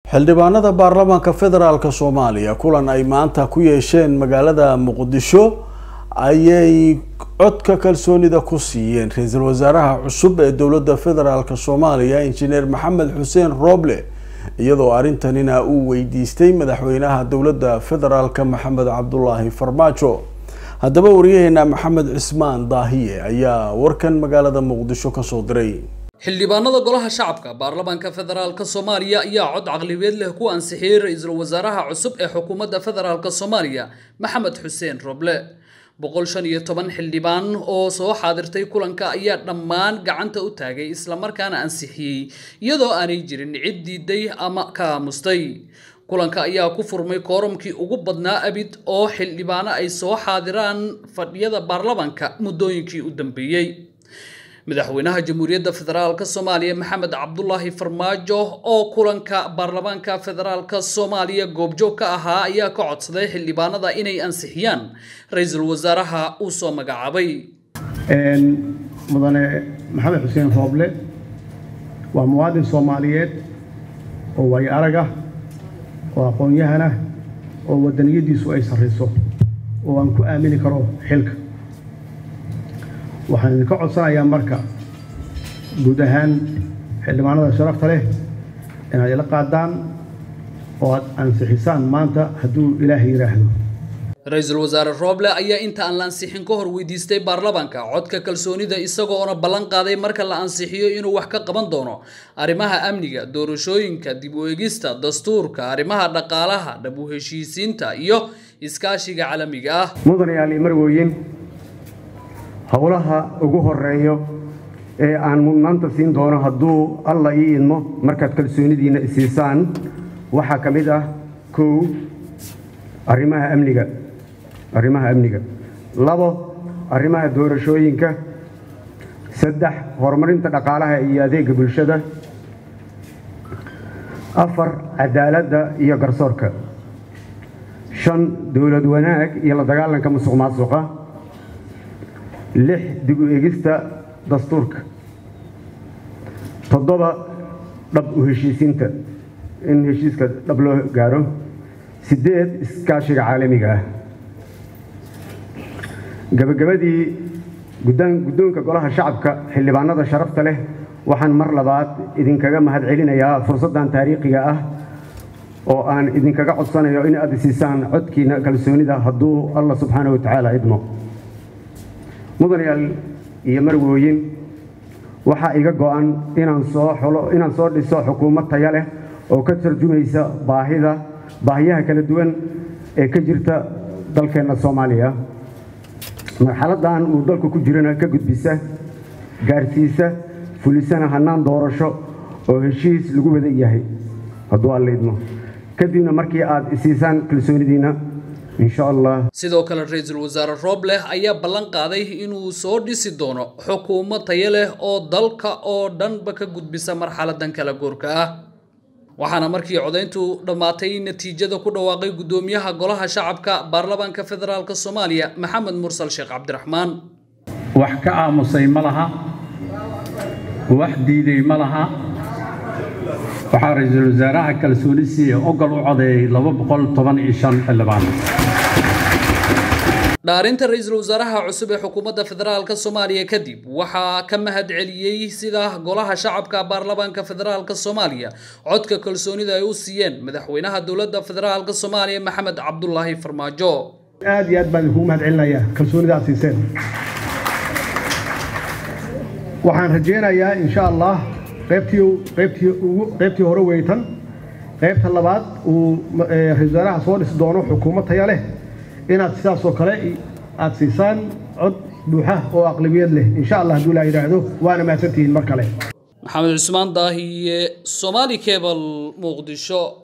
xildhibaanada baarlamaanka federaalk soomaaliya kulan ay maanta ku yeesheen magaalada muqdisho ayay codka kalsoonida ku siiyeen ra-iisul wasaaraha cusub ee dowladda federaalk soomaaliya injineer maxamed xuseen rooble iyadoo arrintanina uu weydiistay madaxweynaha dowladda federaalk maxamed cabdulaahi farmaajo haddaba wariyaheena maxamed cismaan daahiye ayaa warkan magaalada muqdisho kasoo diray xildhibaanada golaha shacabka baarlamaanka federaalk soomaaliya ayaa cod caqlibeed leh ku ansixiyey ra-iisul wasaaraha cusub ee xukuumadda federaalk soomaaliya maxamed xuseen roble boqol shan iyo toban xildhibaan oo soo xaadirtay kulanka ayaa dhammaan gacanta u taagay islamarkaana ansixiyey iyadoo aanay jirin cid diiday ama ka aamustay kulanka ayaa ku furmay koorumkii ugu badnaa abid oo xildhibaano ay soo xaadiraan fadhiyada baarlamaanka muddooyinkii u dambeeyey madaxweynaha jamhuuriyadda federaalk soomaaliya maxamed cabdulaahi farmaajo oo kulanka baarlamaanka federaalk soomaaliya goobjoog ka ahaa ayaa ka codsaday xildhibaanada inay ansixiyaan ra-iisul wasaaraha uu soo magacaabay mudane maxamed xuseen rooble waa muwaadin soomaaliyeed oo waayo aragah oo aqoon-yahanah oo wadaniyadiisu ay sarrayso oo aan ku aamini karo xilka waxaan idinka codsanayaa marka guud ahaan xildhibaanada sharafta leh inaad ila qaadaan oo aad ansixisaan maanta hadduu ilaahay yidhaahdo ra-iisul wasaare rooble ayaa inta aan la ansixin ka hor weydiistay baarlamaanka codka kalsoonida isagoona ballan qaaday marka la ansixiyo inuu wax ka qaban doono arrimaha amniga doorashooyinka dib u eegista dastuurka arrimaha dhaqaalaha dhab u heshiisiinta iyo iskaashiga caalamiga ah mudanayaal marwooyin howlaha ugu horeeyo ee aan mudnaanta siin doono hadduu alla ii idmo markaad kalsoonidiinna isiisaan waxaa ka mid ah kow arrimaha amniga arrimaha amniga labo arrimaha doorashooyinka saddex horumarinta dhaqaalaha iyo adeega bulshada afar cadaaladda iyo garsoorka shan dowlad wanaag iyo la dagaalanka musuq maasuqa lix dib u eegista dastuurka toddoba dhab u heshiisiinta in heshiiska dhab loo gaaro siddeed iskaashiga caalamiga ah gabagabadii guddoonka golaha shacabka xildhibaanada sharafta leh waxaan mar labaad idinkaga mahad celinayaa fursaddan taariikhiga ah oo aan idinkaga codsanayo in aad siisaan codkiina kalsoonida hadduu allah subxaana wa tacaala idmo mudanayaal iyo marwooyin waxaa iga go'an inaan soo xulo inaan soo dhiso xukuumad taya leh oo ka tarjumaysa baahida baahiyaha kala duwan ee ka jirta dalkeenna soomaaliya marxaladdan uu dalku ku jirana ka gudbisa gaarsiisa fulisana hannaan doorasho oo heshiis lagu wada yahay hadduu alla idmo kadibna markii aad isiisaan kalsoonidiinna sidoo kale ra-iisul wasaare rooble ayaa ballan qaaday inuu soo dhisi doono xukuumad tayo leh oo dalka oo dhanba ka gudbisa marxaladan kala goorka ah waxaana markii codayntu dhammaatay natiijada ku dhawaaqay guddoomiyaha golaha shacabka baarlamaanka federaalk soomaaliya maxamed mursal sheekh cabdiraxmaan wax ka aamusay ma laha wax diiday ma laha waxaa ra-iisul wasaaraha kalsooni siiye ogol u codeeyey laba boqol toban iyo shan xildhibaan dhaarinta ra-iisul wasaaraha cusub ee xukuumadda federaalk soomaaliya kadib waxaa ka mahad celiyey sida golaha shacabka baarlamaanka federaalk soomaaliya codka kalsoonida ay u siiyeen madaxweynaha dowladda federaalk soomaaliya maxamed cabdulaahi farmaajo aad iyo aad baan idinkugu mahad celinayaa kalsoonida aad siiseen waxaan rajaynayaa insha allah qaybtii qaybtii ugu qaybtii hore weytan qaybta labaad uu ra-isul wasaaraha soo dhisi doono xukuumad taya leh inaad sidaasoo kale aad siisaan cod buuxa oo aqlabiyad leh insha allah hadduu laa yidhaahdo waana mahadsantihiin mar kale maxamed cusmaan daahiye somaali cebal muqdisho